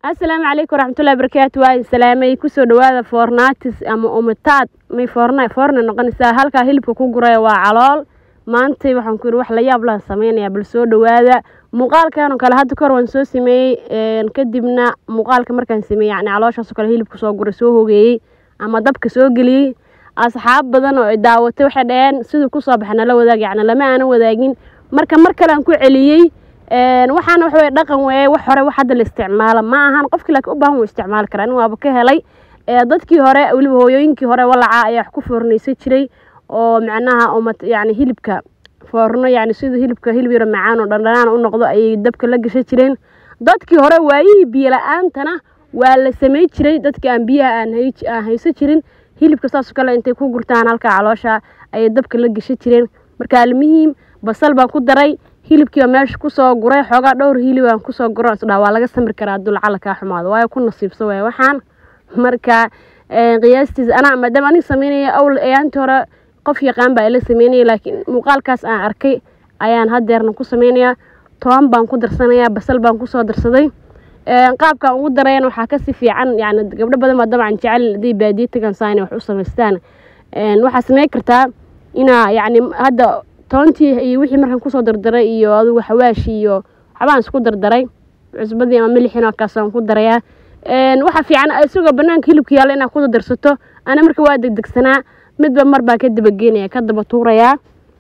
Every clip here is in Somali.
asalaamu calaykum waraxmatullahi barakaatu waa idin salaamay kusoo dhawaada foornaatis ama umitaad may foorna foorna noqonaysaa halkaa hilibka ku guraya waa calool maantay waxaan ku yidhi wax la yaab laha sameynaya bal soo dhawaada muuqaalkan oo kale hadda kahor waan soo sameeyey kadibna muuqaalka markaan sameeyey yani calooshaasoo kale hilibka soo guray soo hogeeyey ama dabka soo geliyey asxaab badan oo daawatay waxay dhaheen siduu kusoo baxa nala wadaag yani lama aanan wadaagin marka mar kale aan ku celiyey waxaana waxa weye dhaqan weeye wax hore wax hadda la isticmaalo ma ahan qofkii laakiin u baahan wuu isticmaali karaa in waaba ka helay dadkii hore weliba hooyooyinkii hore walaca ayaa wax ku foornaysan jiray oo macnaha uma yani hilibka foorno yani siduu hilibka hilib yaro macaan oo dhandhanaan u noqdo ayay dabka la gashan jireen dadkii hore waayihii biyo la-aantana waa la samey jiray dadkii aan biyaha aan haysan jirin hilibka saasoo kale intay ku gurtaan halkaa caloosha ayay dabka la gashan jireen marka almuhiim basal baan ku daray hilibkiiba meesha kusoo guray xoogaa dhowr hilibaan kusoo guro isdhaa waa laga samri karaa hadduu lacala kaa xumaado waayo ku nasiibso waay waxaan marka qiyaastiis anaa maadaama anig sameynaya awl ayaantii hore qof yaqaan baa ila sameynaya laakiin muuqaalkaas aan arkay ayaan hadeerna ku sameynayaa toban baan ku darsanayaa basal baan kusoo darsaday qaabkaan ugu darayana waxaa kasi fiican yani gabdho badan baa dabcan jecel haday baadiye tagaan saa inay wax u samaystaan waxaa sameyn kartaa inaa yani hadda toontii iyo wixii markaan kusoo dardaray iyo adugu xawaashi iyo waxbaan isku dardaray cusbadii ama milixin kaasaan ku darayaa waxaa fiican isagoo banaanka hilibka yaalla inaad ku darsato ana marka waa degdegsanaa midba mar baan ka dabageynaya ka daba tuurayaa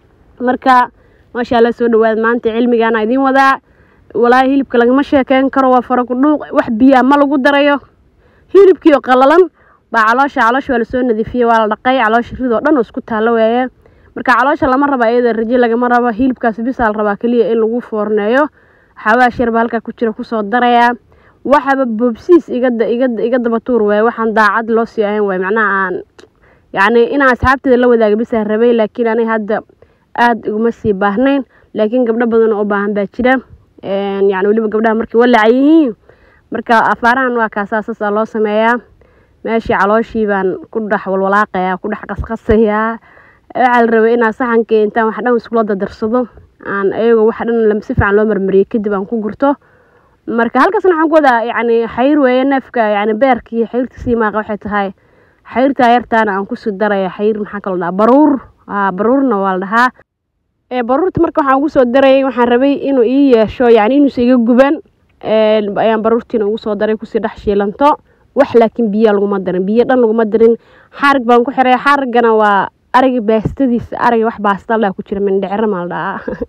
marka maasha alla soo dhawaada maanta cilmigaana idiin wadaa walaahi hilibka lagama sheekeyn karo waa faraku dhuuq wax biyaa ma lagu darayo hilibkiio qalalan baa caloosha caloosha waa lasoo nadiifiyey waa la dhaqay caloosha ridoo dhan oo isku taallo weeye marka caloosha lama raba iyada raje lagama rabo hilibkaas bisaa la rabaa keliya in lagu foorneeyo xawaash yarba halkaa ku jira kusoo darayaa waxaba boobsiis igada igada iga daba tuur waaye waxaan daacad loo sii ahayn waay macnaha aan yacni inaan asxaabteeda la wadaaga bisaa rabay laakiin anay hadda aada iguma sii baahnayn laakiin gabdho badan oo u baahan baa jira yani weliba gabdhaha markay walaca yihiin marka afaarahan waa kaasaasasaa loo sameeyaa meeshii calooshii baan ku dhex walwalaaqayaa ku dhex qasqasayaa waxaa la rabay inaa saxankii intaan wax dhan iskula dadarsado aan ayagoo wax dhan si fiican loo marmariyey kadib aan ku gurto marka halkaasna waxaan ku wadaa yani xayr weeye neefka yani beerkii xayrtiisii maaqa waxay tahay xayrtaa yartaana aan kusii daraya xayr maxaa kaloo dhahaa baruur baruurna waa la dhahaa baruurta marka waxaan ugu soo darayay waxaan rabay inuu ii yeesho yani inuusa iga guban ayaan baruurtiina ugu soo daray kusii dhex shiilanto wax laakiin biyaa laguma darin biyo dhan laguma darin xaarig baan ku xiray xaarigana waa ariga baastadiisa ariga wax baastalaa ku jira mindhicro maa la dhahaa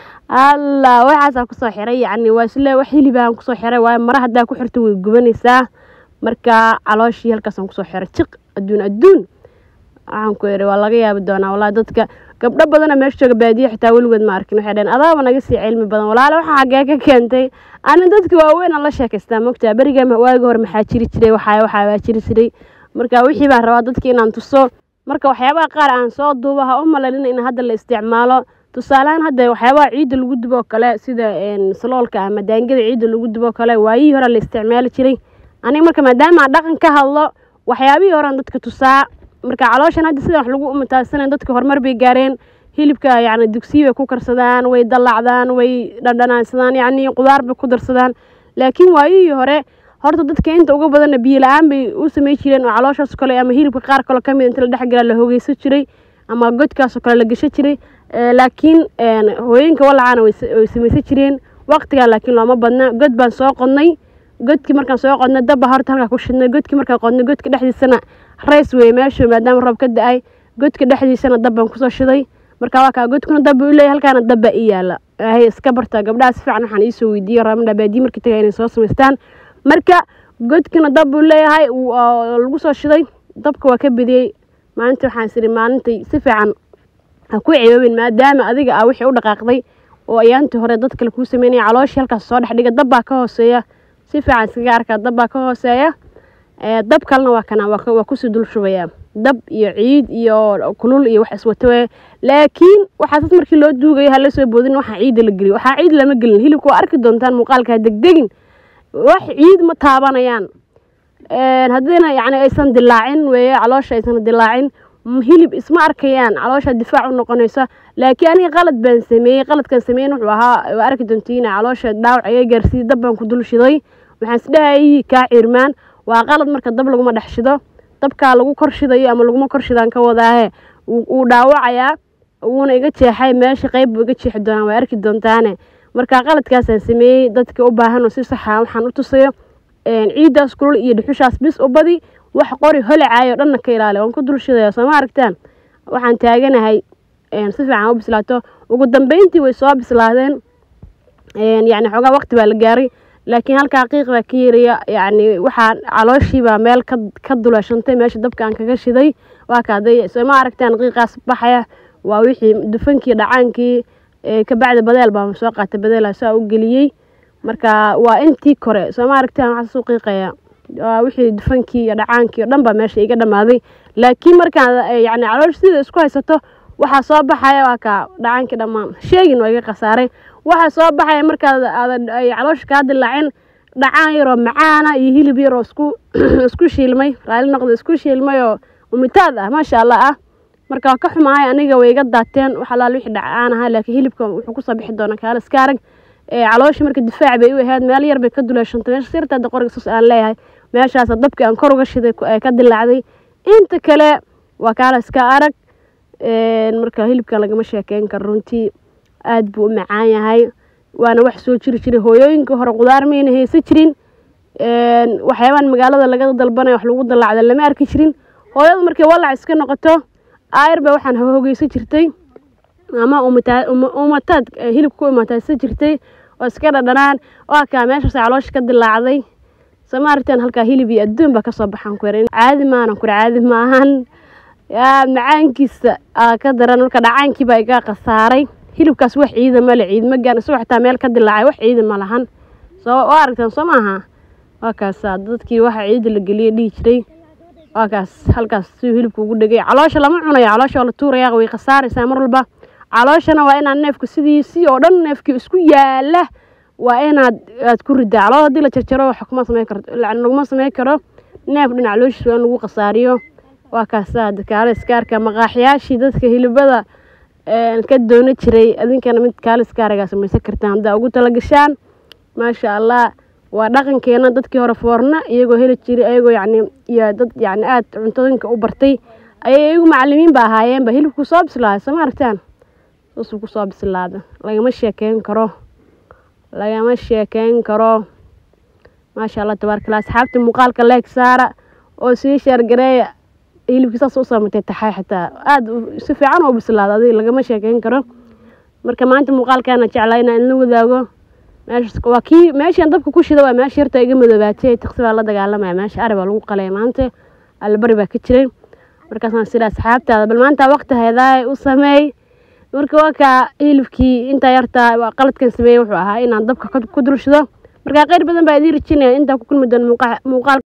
allah waxaasaa kusoo xiray yani waa isle wax hilibaan kusoo xiray waayo mara haddaa ku xirto way gubanaysaa marka calooshii halkaasaan kusoo xiray jiq adduun adduun waxaan ku iri waa laga yaabi doonaa wallahi dadka gabdho badana meesha jooga baadiye xitaa weligood ma arkin waxay dhaheen adaaba naga sii cilmi badan walaale waxaa xaggee ka keentay ani dadka waaweyn aan la sheekaystaa mogtaa beriga waagi hore maxaa jiri jiray waxaa waxaa waa jiri jiray marka wixii baan rabaa dadka inaan tuso marka waxyaabaha qaar aan soo duuba ha u malalina in hadda la isticmaalo tusaalehaan hadda waxyaabaha ciidda lagu dubo kale sida saloolka ama daangada ciidda lagu dubo kale waayihii hore la isticmaali jiray aniga marka maadaama aan dhaqan ka hadlo waxyaabihii horean dadka tusaa marka calooshan hadda sidan wax lagu umataasanayn dadka horumar bay gaareen hilibka yacni dugsiyi bay ku karsadaan way dallacdaan way dhandhanaansadaan yacni qudaar bay ku darsadaan laakiin waayihii hore horta dadka inta uga badanna biyo la-aan bay u samey jireen oo calooshaas kale ama hilibka qaar kaloo kamid inta la dhexgalaa la hogeysan jiray ama godkaasoo kale la gashan jiray laakiin hooyinka walacaana way samaysan jireen waqtigaa laakiin looma badna god baan soo qodnay godkii markaan soo qodnay dabba horta halkaa ku shidnay godkii markaan qodnay godka dhexdiisana rays weye meeshu maadaama roob ka da-ay godka dhexdiisana dab baan kusoo shiday marka waa kaa godkuna dabba u leeyahy halkaana dabba ii yaala hay iska barta gabdhaha si fiican waxaan iisoo weydiiyey raamidha baadiye markii tagaa inay soo samaystaan marka godkina dab buu leeyahay lagu soo shiday dabka waa ka bediyey maalinta waxaan isiri maalintay si fiican ha ku cibaabin maadaama adiga ah wixii u dhaqaaqday oo ayaantii hore dad kale kuu sameynaya calooshii halkaas soo dhex dhiga dabbaa ka hooseeya si fiican iskaga arkaa dabbaa ka hooseeya dab kalena waa kana waa kusii dul shubaya dab iyo ciid iyo kulul iyo wax iswato weye laakiin waxaasas markii loo duugayo hala soo boodin waxaa ciidda la geliyo waxaa ciid lama gelin hilibka waa arki doontaan muuqaalka ha degdegin wax ciid ma taabanayaan haddiina yani aysan dilaacin weeye caloosha aysan dilaacin hilib isma arkayaan caloosha difaac u noqonaysa laakiin aniga qalad baan sameeyey qaladkan sameeyen wuxuu ahaa waa arki doontiina caloosha dhaawac iga gaarsiiyey dab baan ku dul shiday waxaan isdhahayay kaa ciirmaan waa qalad marka dab laguma dhex shido dabkaa lagu kor shidayo ama laguma kor shidaan ka wadaahe wuu dhaawacayaa wuuna iga jeexay meesha qeyb buu iga jeexi doonaa waa arki doontaane marka qaladkaasaan sameeyey dadka u baahan oo si saxa waxaan u tusayo ciiddaas kulul iyo dhuxushaas bis u badi wax qori holacaayo dhanna ka ilaali waan ku dul shidaya sooma aragtaan waxaan taaganahay si fiican u bislaato ugu dambeyntii way soo bislaadeen yacni xoogaa waqti baa la gaaray laakiin halkaa qiiq baa ka yeeraya yacni waxaa calooshiibaa meel ka ka duleeshantay meesha dabka aan kaga shiday waa kaaday sooma aragtaan qiiqaas baxaya waa wixii dufankii dhacaankii kabacdi badeel baa soo qaatay badeela saa u geliyey marka waa intii kore sooma aragtaan waxaa suu qiiqaya waa wixii dufankii iyo dhacaankii oo dhan baa meesha iga dhammaaday laakiin markaan yacni caloosh sida isku haysato waxaa soo baxaya waa kaa dhacaankii dhammaan sheegin waa iga khasaaray waxaa soo baxaya markaad aadan caloosha kaa dilaacin dhacaan yaroo macaana iyo hilib yaroo isku isku shiilmay raali noqda isku shiilmay oo umitaad ah maasha allah ah marka waa ka xumahay aniga way iga daateen wax alaal wixii dhacaan ahaa laakiin hilibka wuxuu kusoo bixi doonaa kaala iska arag caloosha marka difaac bay u ahayd meel yar bay ka duleeshantay meesha sirtaada qoriga sus aan leeyahay meeshaas dabkii aan kor uga shiday ka dilaacday inta kale waa kaala iska arag marka hilibkan lagama sheekeyn karo runtii aada buu u macaan yahay waana wax soo jiri jiray hooyooyinka hore qudaar mayna haysan jirin waxyaabaan magaalada laga dalbanaya wax lagu dalaacda lama arki jirin hooyadu markay walac iska noqoto aayar ba waxaan hogeysan jirtay ama umataad hilibka ku imaataadsan jirtay oo iska dhadhanaan waa kaa meeshaas caloosha ka dilaacday samaartan halkaa hilib iyo adduun baa kasoo baxaan ku yar caadi maanan kur caadi maahan yaa macaankiisa ka daran marka dhacaankii baa iga khasaaray hilibkaas wax ciida male ciid ma gaan isagoo xitaa meel ka dilaacay wax ciida ma lahan soo waa aragtaan soo maaha waa kaasa dadkii waxa ciida la geliya dhihi jiray waa kaas halkaas siuu hilibka ugu dhegay caloosha lama cunayo caloosha waa la tuuraya way khasaaraysaa mar walba calooshana waa inaad neefku sidiisii oo dhan neefkii isku yaala waa inaad aad ku ridaa calool haddii la jarjaro wax kuma sameyn karto laguma sameyn karo neef dhinac calooshiis waa in lagu khasaariyo waa kaasaa kaale iskaarka maqaaxyaashii dadka hilibada ka doona jiray adinkana mid kaale iskaarigaa samaysan kartaan haddaa ugu talagashaan maasha allah waa dhaqankeena dadkii hore foorna iyagoo heli jiray ayagoo yacni iyo dad yacni aada cuntooyinka u bartay ayay iyagu macalimiin ba ahaayeenba hilibku soo bislaaday soo ma aragtaan saasuu kusoo bislaada lagama sheekeyn karo lagama sheekeyn karo maasha allah tabaarkala asxaabta muuqaalka leeg saara oo sii sheergareeya hilibkii saas u saamatay taxay xitaa aada si fiican oo bislaada adiga lagama sheekeyn karo marka maanta muuqaalkaana jeclaa inaan idin wadaago meeshaas waa kii meeshaan dabka ku shida waa meesha yarta iga madoobaatay taqsi baa la dagaalamaya meesha ari baa lagu qalaya maanta allabari baa ka jiray markaasaan sida asxaabtaada bal maanta waqti haydaay u sameey marka waa kaa hilibkii intaa yartaa qaladkan sameeyey wuxuu ahaa inaan dabka ku dul shido marka qeyr badan baa idiin rajinaya intaa ku kulmi doona muuqaal